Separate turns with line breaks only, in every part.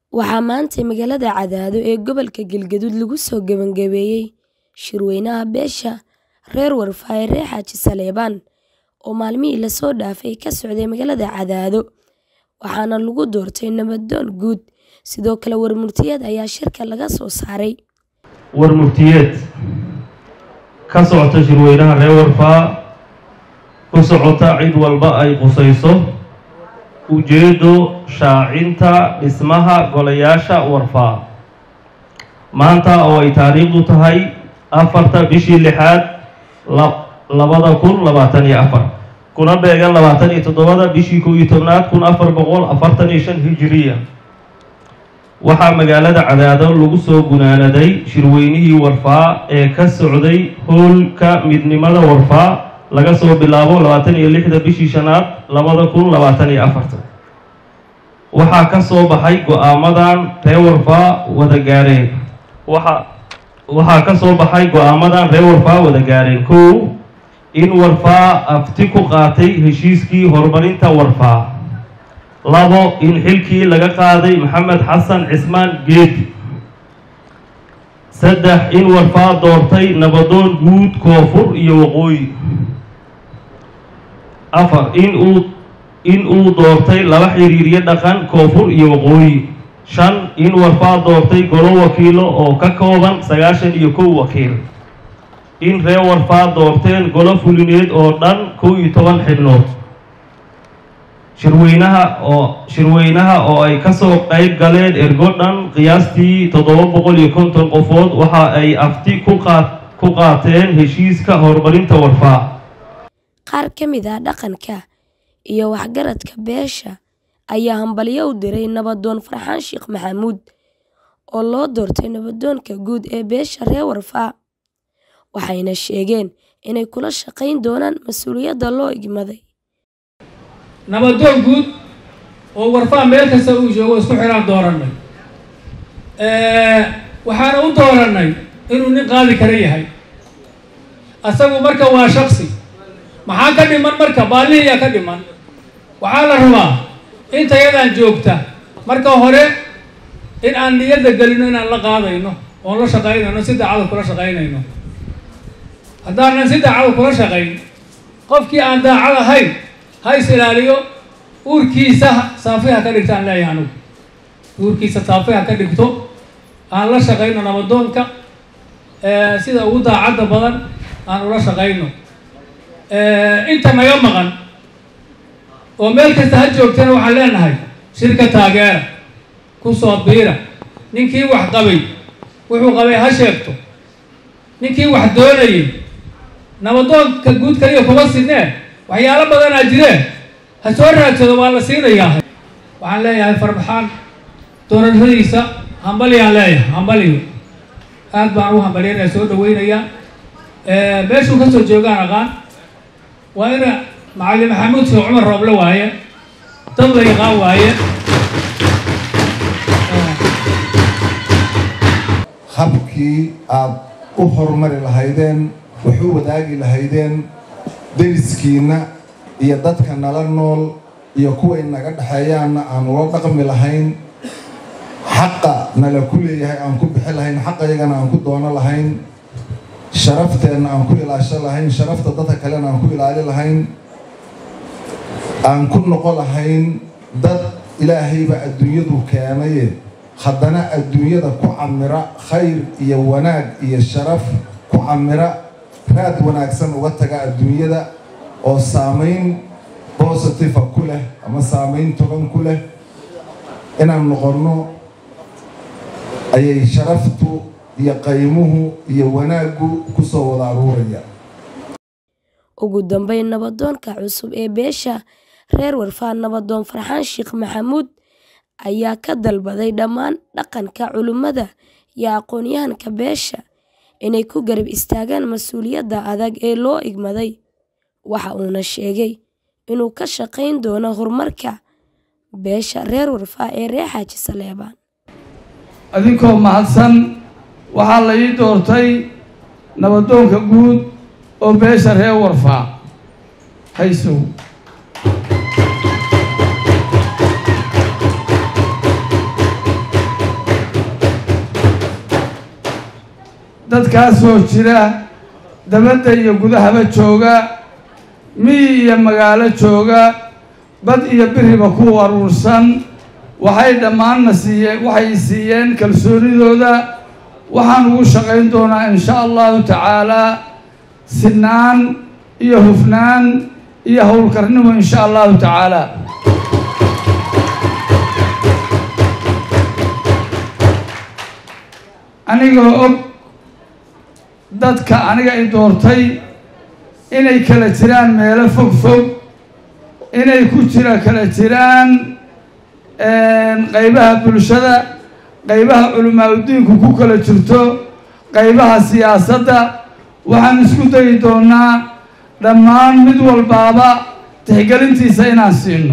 Waxaa maanta magaalada Cadaado ee gobolka Galgaduud lagu soo gabagabeeyay shirweynaha beesha reer Warfaa reer Xaaji Saleebaan oo maalmihii la soo dhaafay ka socday magaalada Cadaado waxaana lagu doortay nabdoon guud sidoo kale warmurtiyeed ayaa shirka laga soo saaray
warmurtiyeed ka socota shirweynaha reer warfaa ku socota cid walba ay qusayso ujeeddo shaacinta dhismaha golayaasha warfaa maanta oo ay taariikhdu tahay afarta bishii lixaad labada kun labaatan iyo afar kuna beegan labaatan iyo toddobada bishii kow iyo tobnaad kun afar boqol afartan iyo shan hijiriya waxaa magaalada cadaado lagu soo gunaanaday shirweynihii warfaa ee ka socday hoolka midnimada warfaa laga soo bilaabo labaatan iyo lixda bishii shanaad labada kun labaatan iyo afarta waxaa ka soo baxay go-aamadan reer warfaa wada gaareen waxa waxaa ka soo baxay go-aamadan reer warfaa wada gaareen kow in warfaa afti ku qaatay heshiiskii horumarinta warfaa labo in xilkii laga qaaday maxamed xasan cismaan geedi saddex in warfaa doortay nabadoon guud koonfur iyo waqooyi afar in uu in uu doortay laba xiriiryo dhaqan koonfur iyo waqooyi shan in warfaa doortay golo wakiilo oo ka kooban sagaashan iyo kow wakiil in reer warfaa doorteen golo fulineed oo dhan kow iyo toban xibnood shirweynaha oo shirweynaha oo ay kasoo qeyb galeen ergo dhan qiyaastii toddoba boqol iyo konton qofood waxa ay afti ku qaa ku qaateen heshiiska horumarinta warfaa
qaar ka mid ah dhaqanka iyo waxgaradka beesha ayaa hambalyo u diray nabadoon farxaan sheekh maxamuud oo loo doortay nabadoonka guud ee beesha reer warfaa waxayna sheegeen inay kula shaqayn doonaan mas-uuliyadda loo igmaday
nabadoon guud oo warfaa meel kasta uu joogo isku xiraan doorannay waxaana u doorannay inuu nin qaadi kara yahay asagu marka waa shaksi maxaa ka dhiman marka baalihiyaa ka dhiman waxaa la rabaa intayadaan joogta marka hore in aan niyadda gelino inaan la qaadayno oon la shaqaynayno si daacada kula shaqaynayno haddaanan si daacada kula shaqayn qofkii aan daacad ahayn ha is ilaaliyo uurkiisa saafiha ka dhigto aan leeyahay anugu uurkiisa saafiha ka dhigto aan la shaqayno nabadoonka sida ugu daacadda badan aan ula shaqayno inta naga maqan oo meel kasta ha joogtana waxaan leenahay shirka taageera ku soo biira ninkii wax qabay wuxuu qabay ha sheegto ninkii wax doonayay nabadoonka guud kaliya kuma sinee waxyaalo badanaa jireen ha soo raadsado waa la siinayaa waxaan leeyahay farbaxaan doorashadiisa hambalyaan leeyahay hambaliyo aad baan ugu hambalyanaya soo dhaweynayaa meeshuu kasoo joogaan aqaan waa ina macalin maxamuud sheekh cumar rooble waaye dad la yaqaan waaye
habkii aad u horumari lahaydeen wax u wadaagi lahaydeen deriskiinna iyo dadka nala nool iyo kuway naga dhexeeyaanna aan ula dhaqmi lahayn xaqa nala ku leeyahay aan ku bixi lahayn xaqayagana aan ku doono lahayn sharafteenna aan ku ilaasho lahayn sharafta dadka kalena aan ku ilaali lahayn aan ku noqo lahayn dad ilaahayba adduunyadu keenaye haddana adduunyada ku camira khayr iyo wanaag iyo sharaf ku camira raad wanaagsan uga taga adduunyada oo saamayn bositiva ku leh ama saamayn togan ku leh inaan noqonno ayay sharaftu iyo qaymuhu iyo wanaaggu ku soo wada aruuraya
ugu dambeyn nabadoonka cusub ee beesha reer warfaa nabadoon farxaan sheekh maxamuud ayaa ka dalbaday dhammaan dhaqanka culimmada iyo aqoon-yahanka beesha inay ku garab istaagaan mas-uuliyadda adag ee loo igmaday waxa uuna sheegay inuu ka shaqayn doono horumarka beesha reer warfaa ee reer xaaji saleebaan
adinkoo mahadsan waxaa la ii doortay nabadoonka guud oo beesha reer warfaa haysow dadkaasoo jira dabadda iyo gudahaba jooga miyi iyo magaalo jooga bad iyo biriba ku aruursan waxay dhammaanna siiyeen waxay siiyeen kalsoonidooda waxaan ugu shaqayn doonaa in sha allahu tacaalaa sinaan iyo hufnaan iyo howlkarnimo in sha allahu tacaala anigoo og dadka aniga i doortay inay kala jiraan meelo fog fog inay ku jira kala jiraan qaybaha bulshada qaybaha culimaa udiinku ku kala jirto qaybaha siyaasadda waxaan isku dayi doonaa dhammaan mid walbaaba tixgelintiisa inaan siino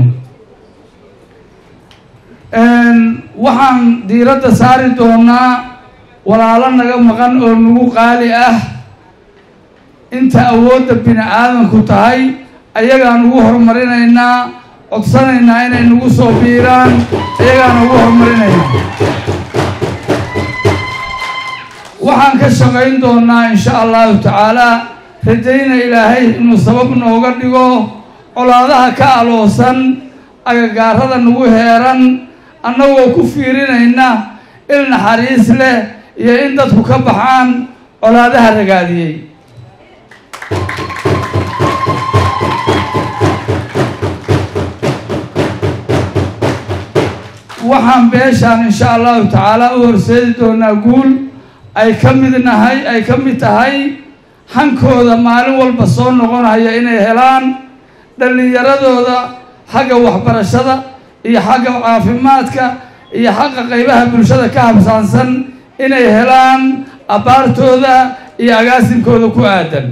waxaan diiradda saari doonaa walaalo naga maqan oo nagu qaali ah inta awoodda bini aadamku tahay ayagaan ugu horumarinaynaa codsanaynaa inay nagu soo biiraan ayagaan ugu horumarinaynaa waxaan ka shaqayn doonaa in sha allahu tacaalaa rajayna ilaahay inuu sabab nooga dhigo colaadaha ka aloosan agagaarada nagu heeran annagoo ku fiirinayna il naxariis leh iyo in dadku ka baxaan colaadaha ragaadiyey waxaan beeshaan in sha allahu tacaala u horseedi doonaa guul ay ka mid nahay ay ka mid tahay hankooda maalin walba soo noqonaya inay helaan dhallinyaradooda xagga waxbarashada iyo xagga caafimaadka iyo xagga qaybaha bulshada ka habsaansan inay helaan abbaartooda iyo agaasinkooda ku aadan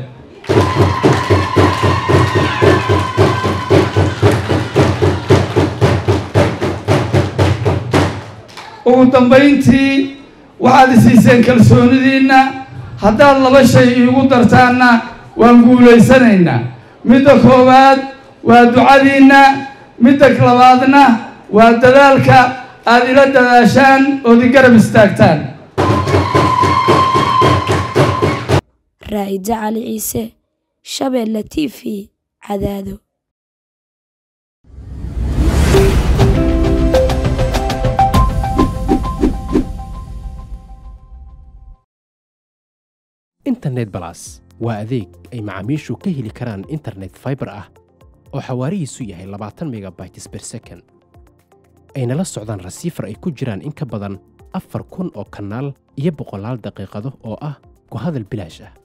ugu dambayntii waxaad isiiseen kalsoonidiinna haddaad laba shay iigu dartaanna waan guulaysanaynaa midda koowaad waa ducadiinna midda labaadna waa dadaalka aada ila dadaashaan ood i garab istaagtaan
raa'ida cali ciise shabeelle t v cadaado
internet balas waa adeeg ay macaamiishu ka heli karaan internet fiber ah oo xawaarihiisu yahay labaatan megabytes per second ayna la socdaan rasiifar ay ku jiraan in ka badan afar kun oo kanaal iyo boqolaal daqiiqado oo ah ku hadal bilaash ah